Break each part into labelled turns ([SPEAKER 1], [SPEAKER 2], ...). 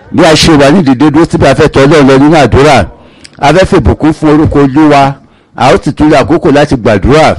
[SPEAKER 1] bí a ṣe wà ní ìdìde dúró síbi afẹ́tọ̀ ọlọ́run lọ nínú àdúrà afẹ́fẹ́ ìbùkún fún orúkọ olúwa a ó sì tún lè àkókò láti gbàdúrà.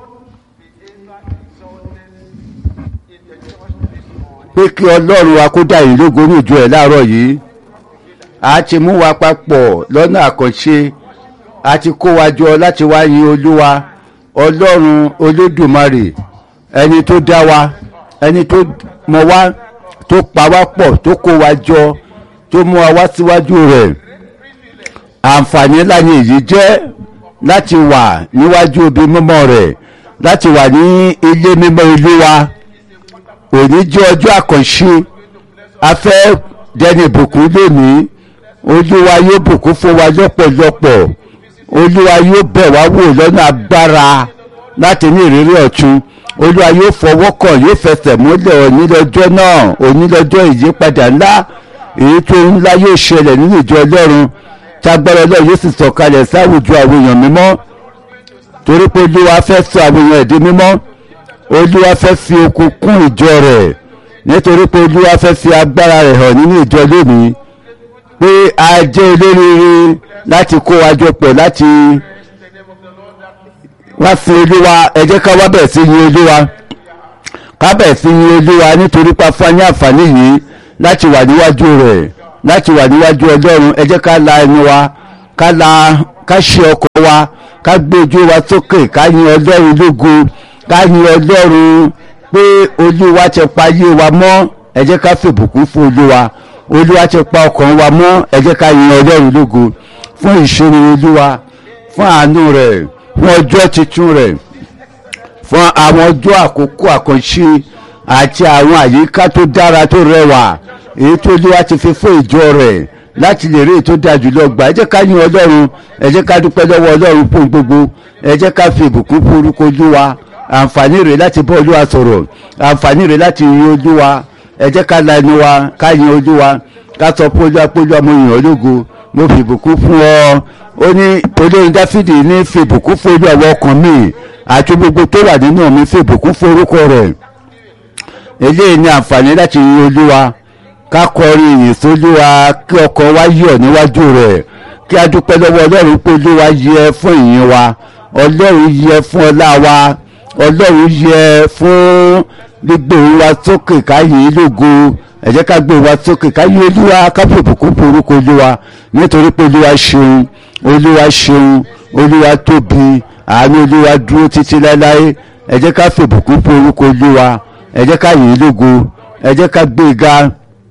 [SPEAKER 1] pé kí ọlọ́run wa kó dá ìlú lógo ní ìjọ ẹ̀ láàárọ̀ yìí a ti mú wa papọ̀ lọ́nà àkànṣe a ti kó wa jọ láti wá yin olúwa ọlọ́run olódùmarè ẹni tó dá wa ẹni tó mọ wá tó pa wá pọ̀ tó kó wa jọ tó mú wa wá síwájú rẹ̀ àǹfààní ńlá ni èyí jẹ́ láti wà níwájú ibi mímọ́ rẹ̀ láti wà ní ilé mímọ́ ìlú wa òní jẹ́ ọjọ́ àkànṣe a fẹ́ dẹni ìbùkún lónìí olúwa yóò bùkún fún wa lọ́pọ̀lọpọ̀ olúwa yóò bẹ̀ wá wò lọ́nà agbára láti ní ìrírí ọ̀tun olúwa yóò fọwọ́ kàn yóò fẹsẹ̀ múlẹ̀ onílọ́jọ́ náà onílọ́jọ́ ìyípadà ńlá èyí tó ńlá yóò ṣẹlẹ̀ nínú ìjọ ọlọ́run tágbára ọlọ́run yóò sì sọ̀kalẹ̀ sáwùjọ àwọn èèyàn mímọ́ torí pé olúwa fẹ́ sọ àwọn èèyàn ẹ̀dín mímọ́ olúwa fẹ́ fi okun kún ìjọ rẹ̀ nítorí pé olúwa fẹ́ fi agbára rẹ̀ hàn nínú ìjọ lónìí pé a jẹ́ olóríire láti kó wa jọ pọ̀ láti wá sí olúwa ẹ jẹ́ ká wá bẹ̀rẹ̀ sí yin olúwa ká bẹ̀rẹ̀ sí yin olúwa nítorí pa fún ní àǹfààní yìí láti wà níwájú rẹ̀ láti wà níwájú ọlọ́run ẹ jẹ́ ká la ẹnu wa ká la ká ṣe ọkọ̀ wa ká gbé ojú wa sókè ká yin ọlọ́run lógo ká yin ọlọ́run pé olúwa ti pa ayé wa mọ́ ẹ jẹ́ ká fìbùkún fún olúwa olúwa ti pa ọkàn wa mọ́ ẹ jẹ́ ká yin ọlọ́run lógo fún ìṣòro olúwa fún àánú rẹ̀ fún ọjọ́ tuntun rẹ̀ fún àwọn ọjọ́ àkókò àkànṣe àti àwọn àyíká tó dára tó rẹwà èyí tó olúwa ti fi fún ìjọ rẹ̀ láti lè rí èyí tó dáa jùlọ gbà ẹ jẹ́ ká yin ọlọ́run ẹ jẹ́ ká dúpẹ́ lọ́wọ́ ọlọ́run fún gbogbo ẹ jẹ́ ká fi ìbùkún fún orúkọ olúwa àǹfààní rẹ̀ láti bọ́ olúwa sọ̀rọ̀ àǹfààní rẹ̀ láti yin olúwa ẹ jẹ́ ká la ẹnu wa ká yin olúwa ká sọ fún olúwa pé olúwa mo yìn ọ́ lógo mo fi ìbùkún fún ọ ó ní olórin dáfídì ní fi ìbùkún fún olúwa àwọn ọkàn mi àti gbogbo tó wà nínú mi fi ìbùkún fún orúkọ rẹ̀ eléyìí ní àǹfààní láti yin olúwa ká kọrin ìyìn sólúwa kí ọkàn wa yọ̀ níwájú rẹ̀ kí a dúpẹ́ lọ́wọ́ ọlọ́run pé olúwa yẹ fún ìyìn wa ọlọ́run yẹ fún ọlá wa ọlọ́run yẹ fún gbígbé wa sókè ká yìn lógo ẹ jẹ́ ká gbé wa sókè ká yìn olúwa ká fi ìbùkún fún orúkọ olúwa nítorí pé olúwa ṣeun olúwa ṣeun olúwa tóbi àánú olúwa dúró títí láéláé ẹ jẹ́ ká fi ìbùkún fún orúkọ olúwa ẹ jẹ́ ká yìn lógo ẹ jẹ́ ká gbé ga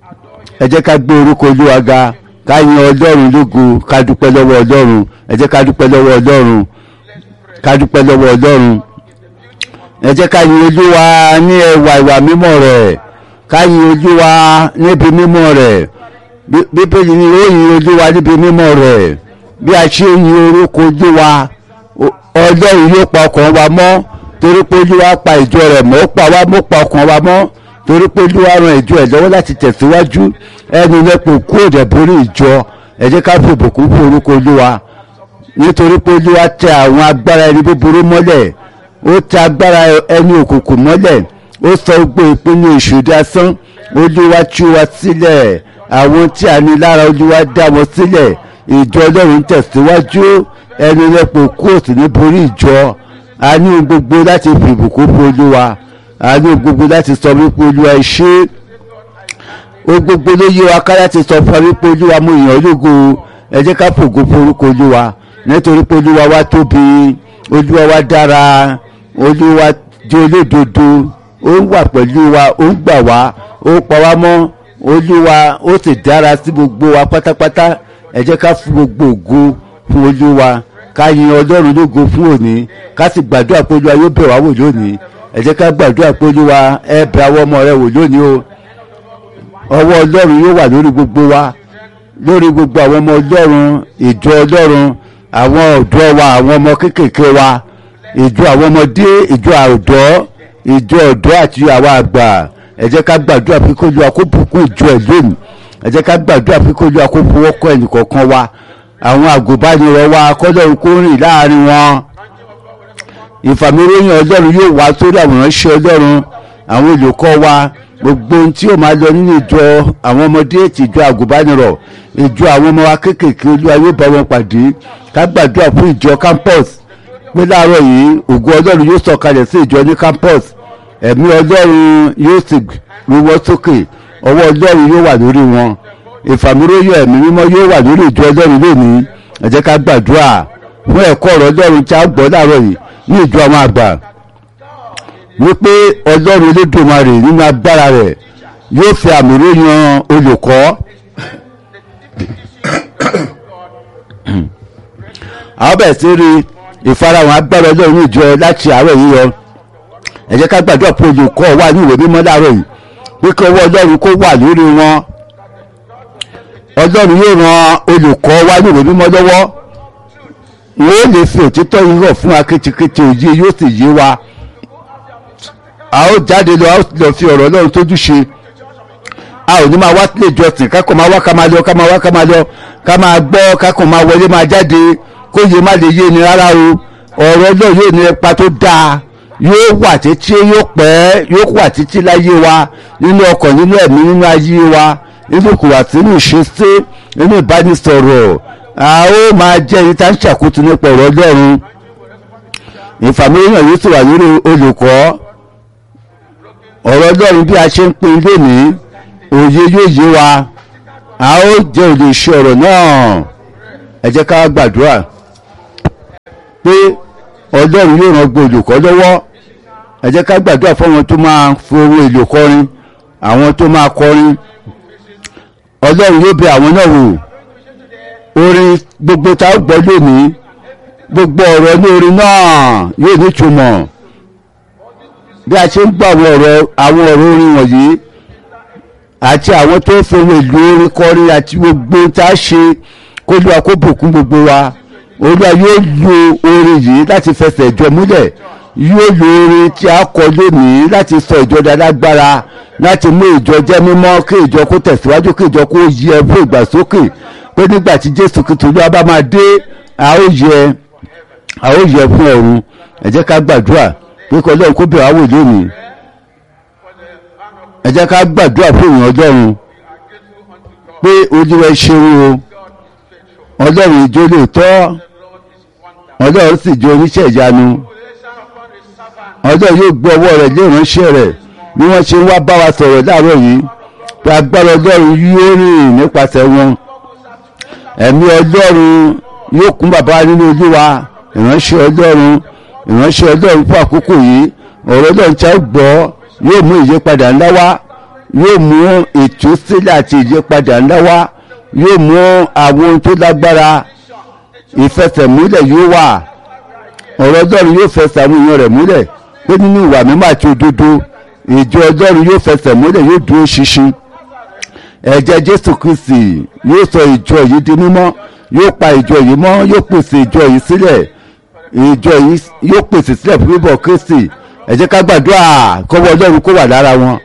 [SPEAKER 1] ẹ jẹ́ ká gbé orúkọ olúwa ga ká yin ọlọ́run lógo ká dúpẹ́ lọ́wọ́ ọlọ́run ẹ jẹ́ ká dúpẹ́ lọ́wọ́ ọlọ́run ká dúpẹ́ lọ́wọ́ ọlọ́run ẹ jẹ́ ká yin olúwa ní ẹwà ìwà mímọ́ rẹ̀ ká yin olúwa níbi mímọ́ rẹ̀ bíbélì ni ó yin olúwa níbi mímọ́ rẹ̀ bí a ṣe yin orúkọ olúwa ọlọ́run yóò pa ọkàn wa mọ́ torí pé olúwa pa ìjọ rẹ̀ mọ́ ó pa wá mọ́ pa ọkàn wa mọ́ torí pé olúwa ran ìjọ ẹ̀ lọ́wọ́ láti tẹ̀síwájú ẹnu lẹ́pọ̀ kú òdẹ̀ borí ìjọ ẹ jẹ́ ká fi ìbùkún fún orúkọ olúwa nítorí pé olúwa tẹ àwọn agbára ẹni búburú mọ́lẹ̀ ó tẹ agbára ẹni òkùnkùn mọ́lẹ̀ ó sọ gbogbo ìpinnu èṣù dasán olúwa tú wa sílẹ̀ àwọn tí a ní lára olúwa dá wọn sílẹ̀ ìjọ ọlọ́run tẹ̀síwájú ẹnu lẹ́pọ̀ kú òsì ní borí ìjọ a ní gbogbo láti fi ìbùkún fún olúwa a ní gbogbo láti sọ wípé olúwa ṣe ó gbogbo ló yé wa ká láti sọ fún wípé olúwa mo yàn ológo ẹ jẹ́ ká fògo forúkọ olúwa nítorí pé olúwa wa tóbi olúwa wa dára olúwa jẹ́ olódodo ó ń wà pẹ̀lú wa ó ń gbà wá ó pa wá mọ́ olúwa ó sì dára sí gbogbo wa pátápátá ẹ jẹ́ ká fún gbogbo ògo fún olúwa ká yin ọlọ́run lógo fún òní ká sì gbàdúrà pé olúwa yóò bẹ̀ wá wò lónìí ẹ jẹ́ ká gbàdúrà pé olúwa ẹ bẹ̀ àwọn ọmọ rẹ wò lónìí o ọwọ́ ọlọ́run yóò wà lórí gbogbo wa lórí gbogbo àwọn ọmọ ọlọ́run ìjọ ọlọ́run àwọn ọ̀dọ́ wa àwọn ọmọ kéékèèké wa ìjọ àwọn ọmọdé ìjọ ọ̀dọ́ ìjọ ọ̀dọ́ àti àwọn àgbà ẹ jẹ́ ká gbàdúrà pé kó olúwa kó bùkún ìjọ ẹ̀ lónìí ẹ jẹ́ ká gbàdúrà pé kó olúwa kó fọwọ́ kọ́ ẹnìkọ̀ọ̀kan wa àwọn àgùnbánirọ̀ wa kọ́lọ́run kó rìn láàrin wọn ìfàmìlóyìn ọlọ́run yóò wá sórí àwọn ìránṣẹ́ ọlọ́run àwọn olùkọ́ wa gbogbo ohun tí ó máa lọ nínú ìjọ àwọn ọmọdé ti ìjọ àgùnbánirọ̀ ìjọ àwọn ọmọ wa kéékèèké olúwa yóò bá wọn pàdé ká gbàdúrà fún ìjọ campus pé láàárọ̀ yìí ògo ọlọ́run yóò sọ̀kalẹ̀ sí ìjọ ní campus ẹ̀mí ọlọ́run yóò sì wíwọ́ sókè ọwọ́ ọlọ́run yóò wà lórí wọn ìfàmúróyò ẹ̀mí mímọ́ yóò wà lórí ìjọ ọlọ́run lónìí ẹ jẹ́ ká gbàdúrà fún ẹ̀kọ́ ọ̀rọ̀ ọlọ́run tí a gbọ́ láàárọ̀ yìí ní ìjọ àwọn àgbà wípé ọlọ́run elédùnmarè nínú agbára rẹ̀ yóò fi àmì ròyìn olùkọ́ àwọn bẹ̀rẹ̀ sí rí ìfarahàn agbára ọlọ́run ní ìjọ láti àárọ̀ yìí yọ ẹ jẹ́ ká gbàdúrà pé olùkọ́ wà ní ìwé mímọ́ láàárọ̀ yìí pé kí ọwọ́ ọlọ́run kó wà lórí wọn ọlọ́run yóò ran olùkọ́ wá ní ìwé mímọ́ lọ́wọ́ wọn ó lè fi òtítọ́ yìí hàn fún akétíkétí òye yóò sì yé wa a ó jáde lọ a ó lọ fi ọ̀rọ̀ ọlọ́run tójú ṣe a ò ní máa wá sílé ìjọsìn kákan máa wá ká máa lọ ká máa wá ká máa lọ ká máa gbọ́ kákan máa wọlé máa jáde kó yé má lè yé ni rárá o ọ̀rọ̀ ọlọ́run yóò ní ipa tó dáa yóò wà títí yóò pẹ́ yóò wà títí láyé wa nínú ọkàn nínú ẹ̀mí nínú ayé wa nínú kùwàsí nínú ìṣesí nínú ìbánisọ̀rọ̀ a ó máa jẹ́ ẹni tá ń ṣàkóso nípa ọ̀rọ̀ ọlọ́run ìfàmìlíyàn yóò sì wà lórí olùkọ́ ọ̀rọ̀ ọlọ́run bí a ṣe ń pín lónìí òye yóò yé wa a ó jẹ́ olùṣe ọ̀rọ̀ náà ẹ jẹ́ ká gbàdúrà pé ọlọ́run yóò ràn gbogbo olùkọ́ lọ́wọ́ ẹ jẹ́ ká gbàdúrà fún àwọn tó máa fi ohun èlò kọrin àwọn tó máa kọrin ọlọ́run yóò bẹ àwọn náà wò orin gbogbo tá a gbọ́ lónìí gbogbo ọ̀rọ̀ ní orin náà yóò nítumọ̀ bí a ṣe ń gbọ́ àwọn ọ̀rọ̀ àwọn ọ̀rọ̀ orin wọ̀nyí àti àwọn tó fi ohun èlò orin kọrin àti gbogbo tá a ṣe kó lóa kó bùkún gbogbo wa olúwa yóò lo orin yìí láti fẹsẹ̀ ìjọ múlẹ̀ yóò lo orin tí a kọ lónìí láti sọ ìjọ dálágbára láti mú ìjọ jẹ́ mímọ́ kí ìjọ kó tẹ̀síwájú kí ìjọ kó yẹ fún ìgbàsókè pé nígbà tí jésù kìtù olúwa bá máa dé a ó yẹ a ó yẹ fún ọ̀run ẹ jẹ́ ká gbàdúrà pé kí ọlọ́run kó bẹ̀rẹ̀ àwò lónìí ẹ jẹ́ ká gbàdúrà fún ìyàn ọlọ́run pé olúwa ṣeun o ọlọ́run ìjọ lóòótọ́ ọlọ́run sì jẹ́ oníṣẹ́ ìyanu ọlọ́run yóò gbé ọwọ́ rẹ̀ lé ìránṣẹ́ rẹ̀ bí wọ́n ṣe ń wá bá wa sọ̀rọ̀ láàárọ̀ yìí pé agbára ọlọ́run yóò rìn nípasẹ̀ wọn ẹ̀mí ọlọ́run yóò kún bàbá nínú olúwa ìránṣẹ́ ọlọ́run ìránṣẹ́ ọlọ́run fún àkókò yìí ọ̀rọ̀ ọlọ́run tí a gbọ́ yóò mú ìyípadà ńlá wá yóò mú ìtúsílẹ̀ àti ìyípadà ńlá wá yóò mú àwọn ohun tó lágbára ìfẹsẹ̀múlẹ̀ yóò wà ọ̀rọ̀ ọlọ́run yóò fẹsẹ̀ àwọn èèyàn rẹ̀ múlẹ̀ pé nínú ìwà mímọ́ àti òdodo ìjọ ọlọ́run yóò fẹsẹ̀ múlẹ̀ yóò dúró ṣinṣin ẹ̀jẹ̀ jésù kristi yóò sọ ìjọ yìí di mímọ́ yóò pa ìjọ yìí mọ́ yóò pèsè ìjọ yìí sílẹ̀ ìjọ yìí yóò pèsè sílẹ̀ fún bíbọ̀ kristi ẹ jẹ́ ká gbàdúrà kọ́wọ́ ọlọ́run kó wà lára wọn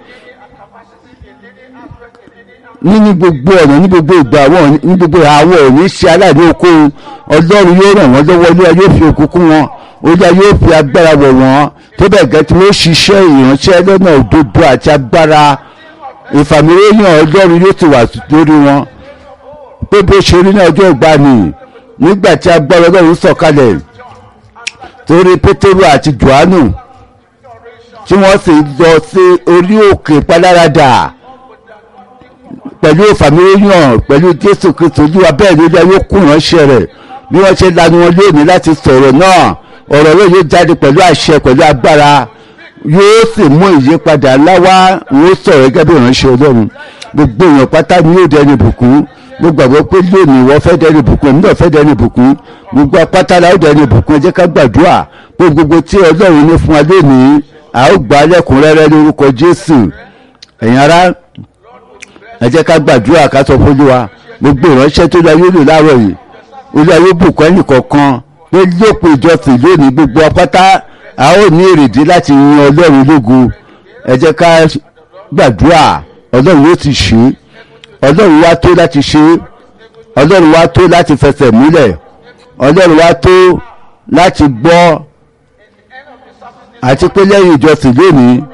[SPEAKER 1] ní gbogbo ọ̀nà ní gbogbo ìgbà wọn ní gbogbo àwọn òní ṣe aláìní okòó ọlọ́run yóò ràn wọ́n lọ́wọ́ olúwa yóò fi òkùnkùn wọn olúwa yóò fi agbára wọ̀ wọ́n tó bẹ̀ gẹ́ tí wọ́n ṣiṣẹ́ ìránṣẹ́ lọ́nà òdodo àti agbára ìfàmìlẹ́yìn ọlọ́run yóò ti wà lórí wọn pé bó ṣe rí ní ọjọ́ ìgbani nígbà tí agbára ọlọ́run sọ̀kalẹ̀ torí pétérù àti johannu tí wọ́n sì lọ sí orí òkè paláradà pẹ̀lú ìfàmìlẹ́yìn pẹ̀lú jésù kristu olúwa bẹ́ẹ̀ ni olúwa yóò kún ìránṣẹ́ rẹ̀ bí wọ́n ṣe lanu wọn lónìí láti sọ̀rọ̀ náà ọ̀rọ̀ náà yóò jáde pẹ̀lú àṣẹ pẹ̀lú agbára yóò sì mú ìyípadà ńlá wá wọ́n sọ̀rọ̀ gẹ́gẹ́ bí ìránṣẹ́ ọlọ́run gbogbo èèyàn pátá ni yóò dẹni bùkún mo gbàgbọ́ pé lónìí wọ́n fẹ́ dẹni bùkún èmi náà fẹ́ dẹni bùkún gbogbo apátá la ó dẹni bùkún ẹ jẹ́ ká gbàdúrà pé gbogbo tí ọlọ́run ní fún wa lónìí a ó gbà á lẹ́kùnrẹ́rẹ́ lórúkọ jésù ẹ̀yin ará ẹ jẹ́ ká gbàdúrà ká sọ fún olúwa gbogbo ìránṣẹ́ tó lọ yóò lò láàárọ̀ yìí olúwa yóò bùkún ẹnì kọ̀ọ̀kan pé lópin ìjọsìn lónìí gbogbo apáta a ó ní èrèdí láti yin ọlọ́run lógo ẹ jẹ́ ká gbàdúrà ọlọ́run yóò ti ṣe ọlọ́run wá tó láti ṣe ọlọ́run wá tó láti fẹsẹ̀ múlẹ̀ ọlọ́run wá tó láti gbọ́ àti pé lẹ́yìn ìjọsìn lónìí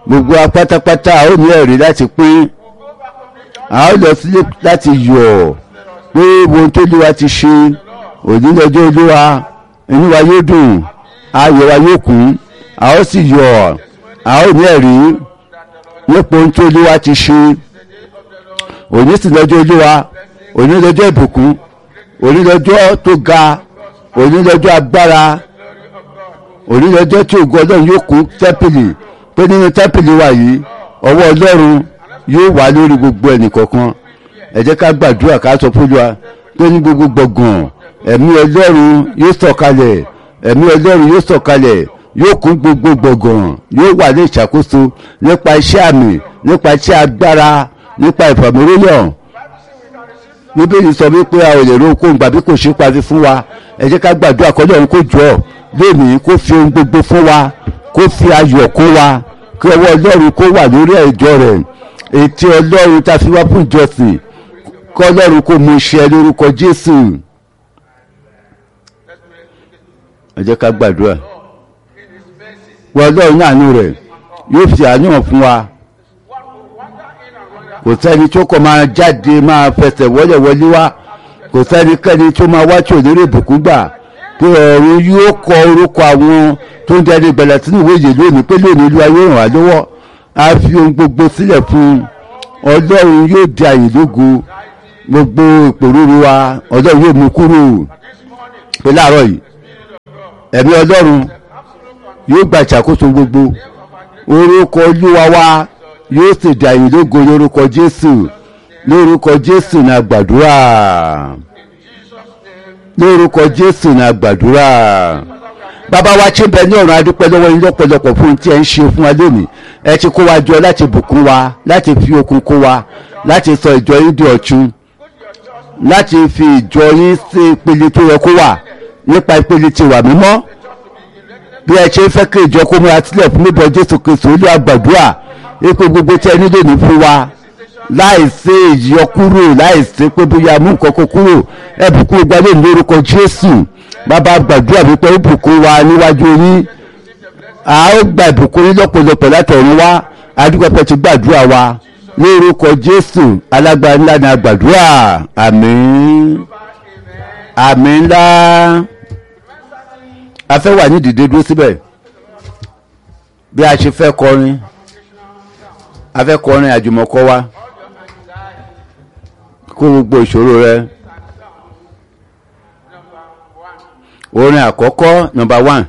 [SPEAKER 1] gbogbo wa pátápátá a ó ní ẹ̀rí láti pín a ó lọ sílé láti yọ̀ pé ohun tó lé wa ti ṣe òní lọ́jọ́ olúwa inú wa yóò dùn ayọ̀ wa yóò kún a ó sì yọ̀ a ó ní ẹ̀rí nípa ohun tó lé wa ti ṣe òní sì lọ́jọ́ olúwa òní lọ́jọ́ ìbùkún òní lọ́jọ́ tó ga òní lọ́jọ́ agbára òní lọ́jọ́ tí ògo ọlọ́run yóò kún tẹ́pìlì pé nínú tẹ́pìlì wa yìí ọwọ́ ọlọ́run yóò wà lórí gbogbo ẹnì kọ̀ọ̀kan ẹ jẹ́ ká gbàdúrà ká sọ fún wa pé ní gbogbo gbọ̀ngàn ẹ̀mí ọlọ́run yóò sọ̀kalẹ̀ ẹ̀mí ọlọ́run yóò sọ̀kalẹ̀ yóò kún gbogbo gbọ̀ngàn yóò wà ní ìṣàkóso nípa iṣẹ́ àmì nípa iṣẹ́ agbára nípa ìfàmìlóyàn bíbélì sọ wípé a ò lè ro okòó gbàbí kò ṣe parí fún wa ẹ jẹ́ ká gbàdúrà kọ́lọ́ òun kò jọ lónìí kó fi ohun gbogbo fún wa kó fi ayọ̀ kó wa kí ọwọ́ ọlọ́run kó wà lórí ẹ̀jọ́ rẹ̀ ètí ọlọ́run tá a fi wá fún ìjọsìn kọ́ ọlọ́run kó mú iṣẹ́ lórúkọ jésù ẹ jẹ́ ká gbàdúrà wọ́n ọlọ́run àánú rẹ̀ yóò fi àánú hàn fún wa kò sẹ́ni tó kọ́ máa jáde máa fẹsẹ̀ wọlé wọlé wá kò sẹ́nikẹ́ni tó máa wá tí ò lérè ìbùkún gbà pé ọ̀run yóò kọ orúkọ àwọn tó ń dẹni gbẹ̀lẹ̀ sínú ìwé yìí lónìí pé lónìí olúwa yóò ràn wá lọ́wọ́ a fi ohun gbogbo sílẹ̀ fún un ọlọ́run yóò di àyè lógo gbogbo ìpòrúru wa ọlọ́run yóò mú kúrò pé láàárọ̀ yìí ẹ̀mí ọlọ́run yóò gba ìṣàkóso gbogbo orúkọ olúwa wa yóò sì di àyè lógo lórúkọ jésù lórúkọ jésù ní àgbàdúrà lórúkọ jésù ní àgbàdúrà bàbá wa tí ń bẹ ní ọ̀run adúpẹ́ lọ́wọ́ yín lọ́pọ̀lọpọ̀ fún tí ẹ ń ṣe fún wa lónìí ẹ ti kó wa jọ láti bùkún wa láti fi okun kó wa láti sọ ìjọ yín di ọ̀tun láti fi ìjọ yín sí ìpele tó yẹ kó wà nípa ìpele tí wà mímọ́ bí ẹ ṣe ń fẹ́ kí ìjọ kó múra sílẹ̀ fún níbọ̀ jésù kristu olú àgbàdúrà ipò gbogbo tí ẹ nílò ní fún wa láìsí ìyọkúrò láìsí pé bóyá mú nǹkan kó kúrò ẹ bùkún ìgbàlè lórúkọ jésù bàbá gbàdúrà wípé ó bùkún wa níwájú yín a ó gba ìbùkún yín lọ́pọ̀lọpọ̀ látọ̀run wá adúgbàpọ̀ ti gbàdúrà wa lórúkọ jésù alágbára ńlá ni a gbàdúrà àmín àmín ńlá a fẹ́ wà ní ìdìde dúró síbẹ̀ bí a ṣe fẹ́ kọrin a fẹ́ kọrin àjùmọ̀kọ wa kó gbogbo ìṣòro rẹ orin àkọ́kọ́ nọmba one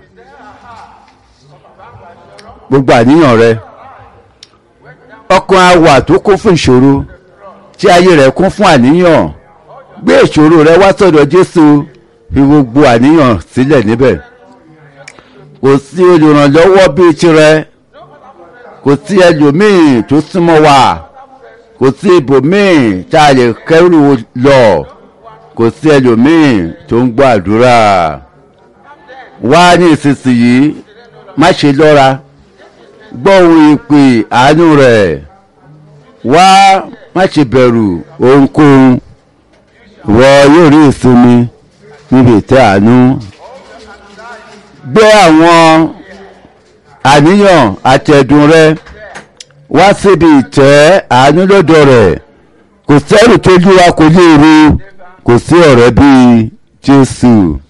[SPEAKER 1] gbogbo àníyàn rẹ ọkàn àwà tó kún fún ìṣòro tí ayé rẹ kún fún àníyàn gbé ìṣòro rẹ wá sọ́dọ̀ Jésù fi gbogbo àníyàn sílẹ̀ níbẹ̀ kò sí olùrànlọ́wọ́ bíi tirẹ̀ kò sí ẹlòmíì tó súnmọ́ wa kò sí ibòmíì tá a lè kẹ́rù lọ kò sí ẹlòmíì tó ń gbọ́ àdúrà wá ní ìsinsìnyí má ṣe lọ́ra gbọ́ ohun ìpè àánú rẹ̀ wá má ṣe bẹ̀rù ohunkóhun wọ yóò rí ìsinmi níbi ìtẹ́ àánú gbé àwọn àníyàn àtẹ̀dùn rẹ wá síbi ìtẹ́ àánú lọ́dọ̀ rẹ̀ kò sẹ́rù tó lúwa kò lè ru kò sí ọ̀rẹ́ bíi Jésù.